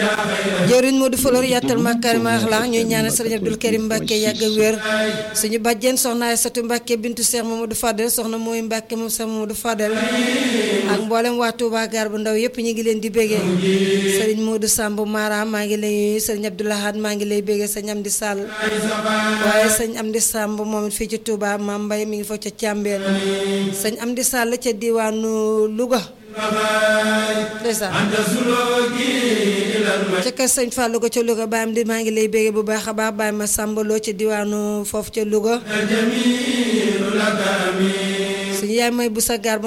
jëwriñ Modou Falor yàttal Makarima Akhlaq ñuy ñaanal sëriñ Abdul Karim Mbacke yàgg ak wér suñu bàjjen soxna Aysatu Mbacke bintu Cheikh Mamadou Fadel soxna mooy Mbacke moom Cheikh Mamadou Fadel ak mboolem waa Touba gaar bu ndaw yëpp ñu ngi leen di béggee sëriñ Modou Samb Mara maa ngi lay sëriñ Abdoulahad maa ngi lay béggee sëñ Amdi Sall waaye sëñ Amdi Samb moom it fii ci Touba Maam Mbay mi ngi fa ca Càmbeen sëñ Amdi Sall ca diwaanu Louga ndeysaan ca kër sëñ Fallou ko ca Louga baayam di maa ngi lay béggee bu baax a baax bàyyi ma sàmbaloo ca diwaanu foofu ca Louga suñu yaay mooy bu sa gaar